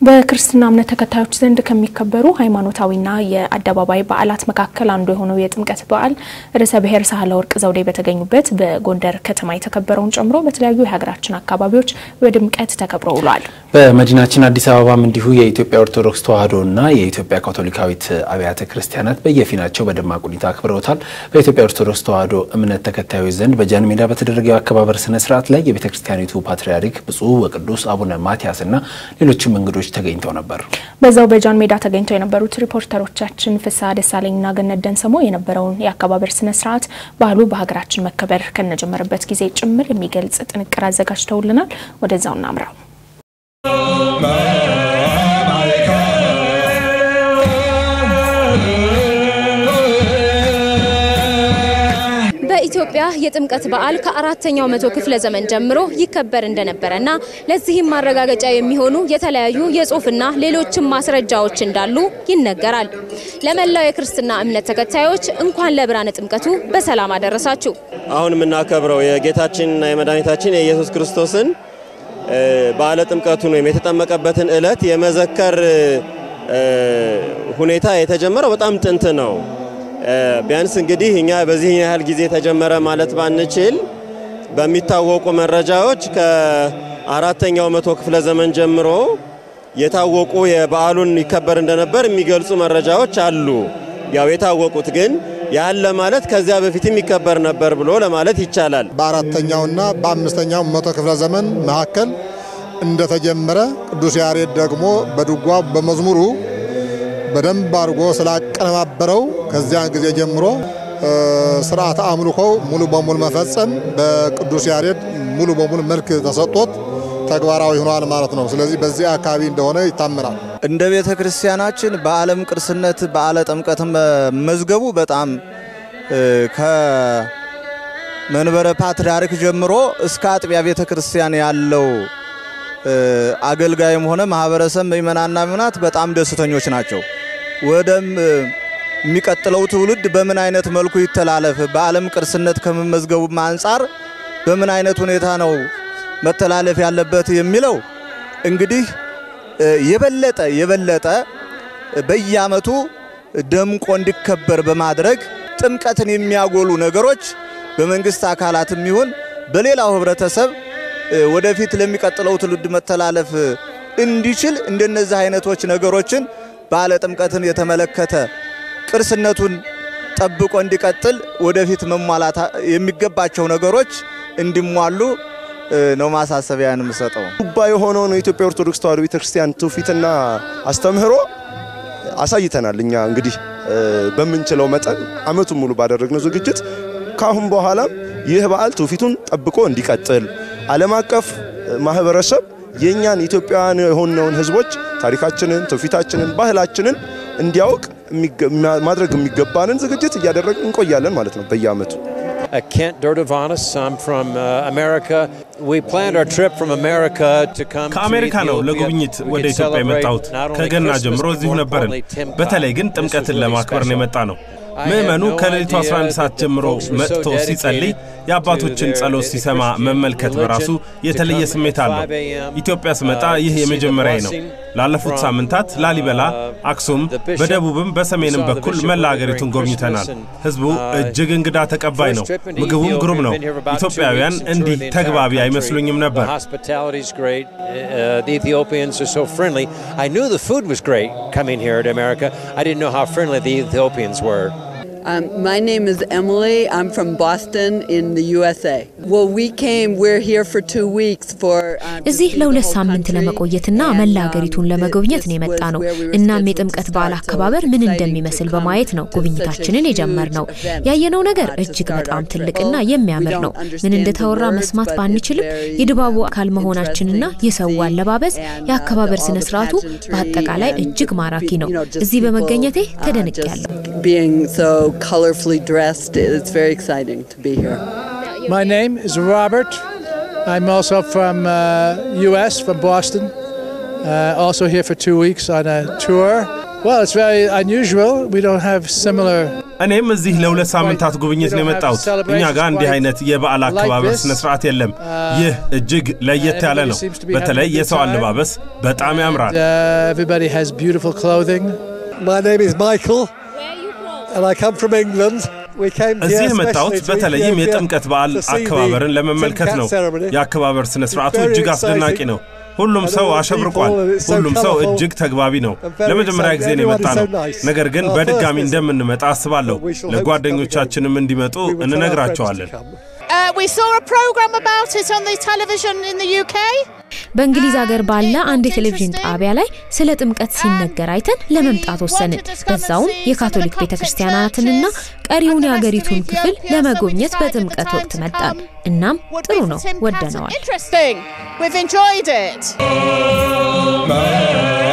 በክርስትና እምነት ተከታዮች ዘንድ ከሚከበሩ ሃይማኖታዊና የአደባባይ በዓላት መካከል አንዱ የሆነው የጥምቀት በዓል ርዕሰ ብሔር ሳህለወርቅ ዘውዴ በተገኙበት በጎንደር ከተማ የተከበረውን ጨምሮ በተለያዩ የሀገራችን አካባቢዎች በድምቀት ተከብሮ ውሏል። በመዲናችን አዲስ አበባም እንዲሁ የኢትዮጵያ ኦርቶዶክስ ተዋሕዶና የኢትዮጵያ ካቶሊካዊት አብያተ ክርስቲያናት በየፊናቸው በደማቅ ሁኔታ አክብረውታል። በኢትዮጵያ ኦርቶዶክስ ተዋሕዶ እምነት ተከታዮች ዘንድ በጃን ሜዳ በተደረገው የአከባበር ስነ ስርዓት ላይ የቤተ ክርስቲያኒቱ ፓትርያርክ ብፁዕ ወቅዱስ አቡነ ማትያስና ሌሎችም እንግዶች ተገኝተው ነበር። በዛው በጃን ሜዳ ተገኝተው የነበሩት ሪፖርተሮቻችን ፍስሐ ደሳለኝና ገነት ደንሰሞ የነበረውን የአከባበር ስነ ስርዓት ባህሉ በሀገራችን መከበር ከነጀመረበት ጊዜ ጭምር የሚገልጽ ጥንቅር አዘጋጅተውልናል። ወደዛው እናምራው። በኢትዮጵያ የጥምቀት በዓል ከአራተኛው መቶ ክፍለ ዘመን ጀምሮ ይከበር እንደነበረና ለዚህም ማረጋገጫ የሚሆኑ የተለያዩ የጽሑፍና ሌሎችም ማስረጃዎች እንዳሉ ይነገራል። ለመላው የክርስትና እምነት ተከታዮች እንኳን ለብርሃነ ጥምቀቱ በሰላም አደረሳችሁ። አሁን የምናከብረው የጌታችንና የመድኃኒታችን የኢየሱስ ክርስቶስን በዓለ ጥምቀቱን ወይም የተጠመቀበትን ዕለት የመዘከር ሁኔታ የተጀመረው በጣም ጥንት ነው። ቢያንስ እንግዲህ እኛ በዚህ ያህል ጊዜ ተጀመረ ማለት ባንችል በሚታወቁ መረጃዎች ከአራተኛው መቶ ክፍለ ዘመን ጀምሮ የታወቁ የበዓሉን ይከበር እንደነበር የሚገልጹ መረጃዎች አሉ። ያው የታወቁት ግን ያለ ማለት ከዚያ በፊትም ይከበር ነበር ብሎ ለማለት ይቻላል። በአራተኛውና በአምስተኛው መቶ ክፍለ ዘመን መካከል እንደተጀመረ ቅዱስ ያሬድ ደግሞ በድጓ በመዝሙሩ በደንብ አድርጎ ስላቀነባበረው ከዚያን ጊዜ ጀምሮ ስርዓተ አምልኮው ሙሉ በሙሉ መፈጸም በቅዱስ ያሬድ ሙሉ በሙሉ መልክ ተሰጥቶት ተግባራዊ ሆኗል ማለት ነው። ስለዚህ በዚህ አካባቢ እንደሆነ ይታመናል። እንደ ቤተ ክርስቲያናችን በዓለም ቅርስነት በዓለ ጥምቀት መዝገቡ በጣም ከመንበረ ፓትርያርክ ጀምሮ እስከ አጥቢያ ቤተ ክርስቲያን ያለው አገልጋይም ሆነ ማህበረሰብ ምእመናንና ምእመናት በጣም ደስተኞች ናቸው። ወደም የሚቀጥለው ትውልድ በምን አይነት መልኩ ይተላለፍ፣ በዓለም ቅርስነት ከመመዝገቡም አንጻር በምን አይነት ሁኔታ ነው መተላለፍ ያለበት የሚለው እንግዲህ የበለጠ የበለጠ በየዓመቱ ደምቆ እንዲከበር በማድረግ ጥምቀትን የሚያጎሉ ነገሮች በመንግስት አካላትም ይሁን በሌላው ህብረተሰብ ወደፊት ለሚቀጥለው ትውልድ መተላለፍ እንዲችል እንደነዚህ አይነቶች ነገሮችን በዓለ ጥምቀትን የተመለከተ ቅርስነቱን ጠብቆ እንዲቀጥል ወደፊት መሟላት የሚገባቸው ነገሮች እንዲሟሉ ነው ማሳሰቢያን የምሰጠው። ዱባ የሆነውን የኢትዮጵያ ኦርቶዶክስ ተዋሕዶ ቤተክርስቲያን ትውፊትና አስተምህሮ አሳይተናል። እኛ እንግዲህ በምንችለው መጠን ዓመቱን ሙሉ ባደረግነው ዝግጅት ከአሁን በኋላም ይህ በዓል ትውፊቱን ጠብቆ እንዲቀጥል ዓለም አቀፍ ማህበረሰብ የእኛን ኢትዮጵያውያን የሆነውን ህዝቦች ታሪካችንን፣ ትውፊታችንን፣ ባህላችንን እንዲያውቅ ማድረግ የሚገባንን ዝግጅት እያደረግን እንቆያለን ማለት ነው በየዓመቱ። Kent Dordovanis. I'm from uh, America. We planned our trip from America to come ከአሜሪካ ነው ለጉብኝት ወደ ኢትዮጵያ የመጣሁት። ከገና ጀምሮ እዚሁ ነበርን። በተለይ ግን ጥምቀትን ለማክበር ነው የመጣ ነው። ምዕመኑ ከሌሊቱ 11 ሰዓት ጀምሮ መጥቶ ሲጸልይ የአባቶችን ጸሎት ሲሰማ መመልከት በራሱ የተለየ ስሜት አለው። ኢትዮጵያ ስመጣ ይህ የመጀመሪያዬ ነው። ላለፉት ሳምንታት ላሊበላ፣ አክሱም፣ በደቡብም በሰሜንም በኩል መላ አገሪቱን ጎብኝተናል። ህዝቡ እጅግ እንግዳ ተቀባይ ነው። ምግቡም ግሩም ነው። ኢትዮጵያውያን እንዲህ ተግባቢ አይመስሉኝም ነበር። I knew the food was great coming here to America. I didn't know how friendly the Ethiopians were. Um, my name is Emily. I'm from Boston in the USA. Well, we came, we're here for two weeks for... እዚህ ለሁለት ሳምንት ለመቆየትና መላ ሀገሪቱን ለመጎብኘት ነው የመጣ ነው። እናም የጥምቀት በዓል አከባበር ምን እንደሚመስል በማየት ነው ጉብኝታችንን የጀመርነው። ያየነው ነገር እጅግ በጣም ትልቅና የሚያምር ነው። ምን እንደተወራ መስማት ባንችልም የድባቡ አካል መሆናችንና የሰው አለባበስ፣ የአከባበር ስነ ስርዓቱ በአጠቃላይ እጅግ ማራኪ ነው። እዚህ በመገኘቴ ተደንቄያለሁ። being so colorfully dressed. It's very exciting to be here. My name is Robert. I'm also from uh, U.S., from Boston. Uh, also here for two weeks on a tour. Well, it's very unusual. We don't have similar. እኔም እዚህ ለሁለት ሳምንታት ጉብኝት ነው የመጣሁት። እኛ ጋር እንዲህ አይነት የበዓል አከባበር ስነ ስርዓት የለም። ይህ እጅግ ለየት ያለ ነው። በተለይ የሰው አለባበስ በጣም ያምራል። Everybody has beautiful clothing. My name is Michael, and I come from England. We came እዚህ here የመጣሁት especially to በተለይም Ethiopia የጥምቀት በዓል to see the አከባበርን ለመመልከት ነው። Timkat ceremony. የአከባበር ስነ ስርዓቱ It's very እጅግ አስደናቂ exciting. ነው። ሁሉም And ሰው all the አሸብርቋል። people, and it's so ሁሉም ሰው colourful እጅግ ተግባቢ ነው። and very ለመጀመሪያ exciting. ጊዜ ነው የመጣ Everyone is ነው። so nice. ነገር ግን Our በድጋሚ first visit. እንደምንመጣ አስባለሁ። we shall hope to come ለጓደኞቻችንም እንዲመጡ We will tell our friends to እንነግራቸዋለን። come. Uh, we saw a program about it on the television in the UK. በእንግሊዝ ሀገር ባለ አንድ የቴሌቪዥን ጣቢያ ላይ ስለ ጥምቀት ሲነገር አይተን ለመምጣት ወሰንን። በዛውም የካቶሊክ ቤተ ክርስቲያናትንና ቀሪውን የሀገሪቱን ክፍል ለመጎብኘት በጥምቀት ወቅት መጣን። እናም ጥሩ ነው፣ ወደነዋል። Interesting. We've enjoyed it.